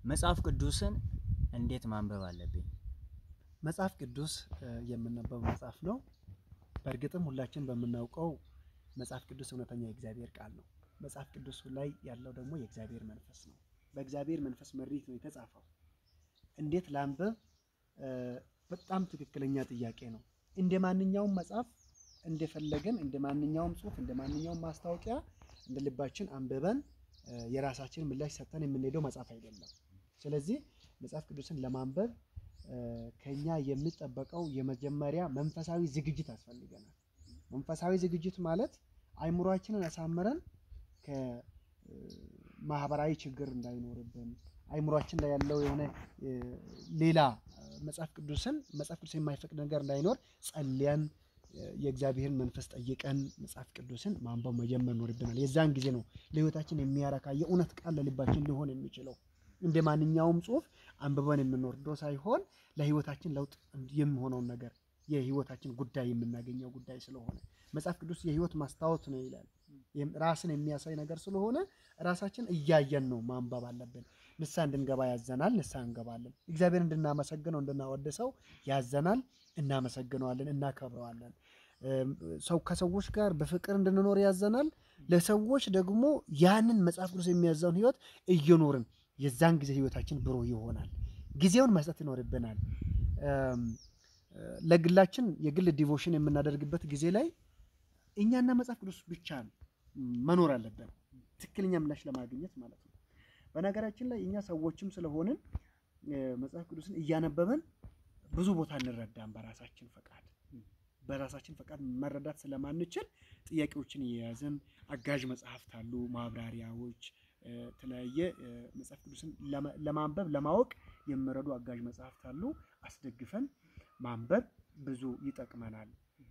መጽሐፍ ቅዱስን እንዴት ማንበብ አለብኝ? መጽሐፍ ቅዱስ የምነበብ መጽሐፍ ነው። በእርግጥም ሁላችን በምናውቀው መጽሐፍ ቅዱስ እውነተኛ የእግዚአብሔር ቃል ነው። መጽሐፍ ቅዱስ ላይ ያለው ደግሞ የእግዚአብሔር መንፈስ ነው። በእግዚአብሔር መንፈስ መሪት ነው የተጻፈው። እንዴት ላንብብ? በጣም ትክክለኛ ጥያቄ ነው። እንደ ማንኛውም መጽሐፍ እንደፈለገን እንደ ማንኛውም ጽሑፍ እንደ ማንኛውም ማስታወቂያ እንደ ልባችን አንብበን የራሳችን ምላሽ ሰጥተን የምንሄደው መጽሐፍ አይደለም። ስለዚህ መጽሐፍ ቅዱስን ለማንበብ ከኛ የሚጠበቀው የመጀመሪያ መንፈሳዊ ዝግጅት ያስፈልገናል። መንፈሳዊ ዝግጅት ማለት አይምሯችንን አሳምረን ከማህበራዊ ችግር እንዳይኖርብን አይምሯችን ላይ ያለው የሆነ ሌላ መጽሐፍ ቅዱስን መጽሐፍ ቅዱስ የማይፈቅድ ነገር እንዳይኖር ጸልያን የእግዚአብሔርን መንፈስ ጠይቀን መጽሐፍ ቅዱስን ማንበብ መጀመር ይኖርብናል። የዛን ጊዜ ነው ለሕይወታችን የሚያረካ የእውነት ቃል ለልባችን ሊሆን የሚችለው። እንደ ማንኛውም ጽሑፍ አንብበን የምንወርደው ሳይሆን ለሕይወታችን ለውጥ የሚሆነውን ነገር የሕይወታችን ጉዳይ የምናገኘው ጉዳይ ስለሆነ መጽሐፍ ቅዱስ የሕይወት ማስታወት ነው ይላል። ራስን የሚያሳይ ነገር ስለሆነ ራሳችን እያየን ነው ማንበብ አለብን። ንስሐ እንድንገባ ያዘናል፣ ንስሐ እንገባለን። እግዚአብሔር እንድናመሰግነው እንድናወድሰው ያዘናል፣ እናመሰግነዋለን፣ እናከብረዋለን። ሰው ከሰዎች ጋር በፍቅር እንድንኖር ያዘናል። ለሰዎች ደግሞ ያንን መጽሐፍ ቅዱስ የሚያዘውን ሕይወት እየኖርን የዛን ጊዜ ሕይወታችን ብሩህ ይሆናል። ጊዜውን መስጠት ይኖርብናል። ለግላችን የግል ዲቮሽን የምናደርግበት ጊዜ ላይ እኛና መጽሐፍ ቅዱስ ብቻ መኖር አለብን፣ ትክክለኛ ምላሽ ለማግኘት ማለት ነው። በነገራችን ላይ እኛ ሰዎችም ስለሆንን መጽሐፍ ቅዱስን እያነበብን ብዙ ቦታ እንረዳም። በራሳችን ፈቃድ በራሳችን ፈቃድ መረዳት ስለማንችል ጥያቄዎችን እየያዝን አጋዥ መጽሐፍት አሉ፣ ማብራሪያዎች፣ የተለያየ መጽሐፍ ቅዱስን ለማንበብ ለማወቅ የሚረዱ አጋዥ መጽሐፍት አሉ። አስደግፈን ማንበብ ብዙ ይጠቅመናል።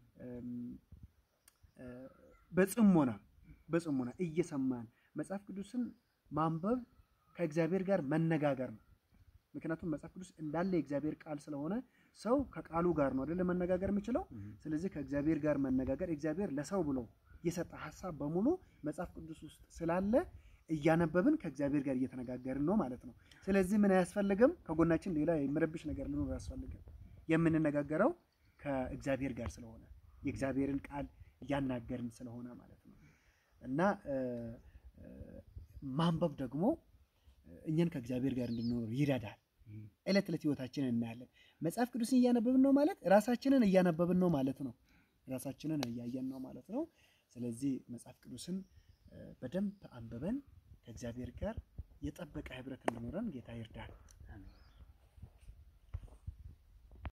በጽሞና በጽሞና እየሰማን መጽሐፍ ቅዱስን ማንበብ ከእግዚአብሔር ጋር መነጋገር ነው። ምክንያቱም መጽሐፍ ቅዱስ እንዳለ የእግዚአብሔር ቃል ስለሆነ ሰው ከቃሉ ጋር ነው አይደለ መነጋገር የሚችለው። ስለዚህ ከእግዚአብሔር ጋር መነጋገር እግዚአብሔር ለሰው ብሎ የሰጠ ሀሳብ በሙሉ መጽሐፍ ቅዱስ ውስጥ ስላለ እያነበብን ከእግዚአብሔር ጋር እየተነጋገርን ነው ማለት ነው። ስለዚህ ምን አያስፈልግም? ከጎናችን ሌላ የሚረብሽ ነገር ሊኖር አያስፈልግም። የምንነጋገረው ከእግዚአብሔር ጋር ስለሆነ የእግዚአብሔርን ቃል እያናገርን ስለሆነ ማለት ነው። እና ማንበብ ደግሞ እኛን ከእግዚአብሔር ጋር እንድንኖር ይረዳል። ዕለት ዕለት ህይወታችንን እናያለን። መጽሐፍ ቅዱስን እያነበብን ነው ማለት ራሳችንን እያነበብን ነው ማለት ነው። ራሳችንን እያየን ነው ማለት ነው። ስለዚህ መጽሐፍ ቅዱስን በደንብ አንብበን ከእግዚአብሔር ጋር የጠበቀ ህብረት እንዲኖረን ጌታ ይርዳል።